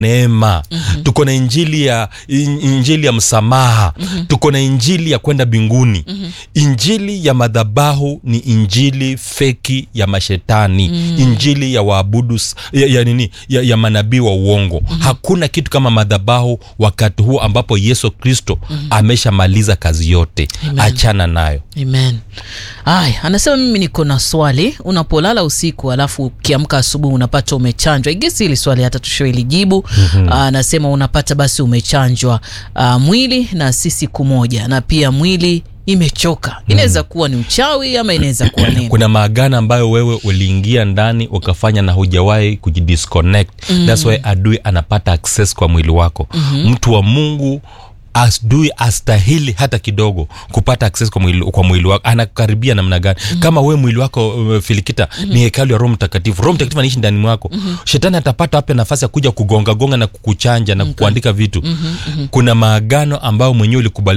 neema mm-hmm. tuko na injili ya in- injili ya msamaha mm-hmm. tuko na injili ya kwenda mbinguni mm-hmm. injili ya madhabahu ni injili feki ya mashetani mm-hmm. injili ya waabudu s- ya, ya nini ya, ya manabii wa uongo mm-hmm. hakuna kitu kama madhabahu wakati huu ambapo yesu kristo mm-hmm. ameshamaliza kazi yote Amen. achana nayo amen aya anasema mimi niko na swali unapolala usiku alafu ukiamka asubuhi unapata umechanjwa igesi hili swali hata tusho ilijibu mm-hmm. anasema unapata basi umechanjwa uh, mwili na si siku moja na pia mwili imechoka inaweza kuwa ni uchawi ama inaweza kuwa nini kuna maagano ambayo wewe uliingia ndani ukafanya na hujawahi kujidisconnect mm. thats why adui anapata access kwa mwili wako mm-hmm. mtu wa mungu adui astahili hata kidogo kupata access kwa mwili, kwa mwili wako anakaribia namna gani mm-hmm. kama we mwili wako uh, filikita mm-hmm. ni hekalu ya roho mtakatifu roho mtakatifu anaishi ndani mwako mm-hmm. shetani atapata wapi nafasi ya kuja kugongagonga na kukuchanja na kukuandika vitu mm-hmm. kuna maagano ambayo mwenyewe ulikubali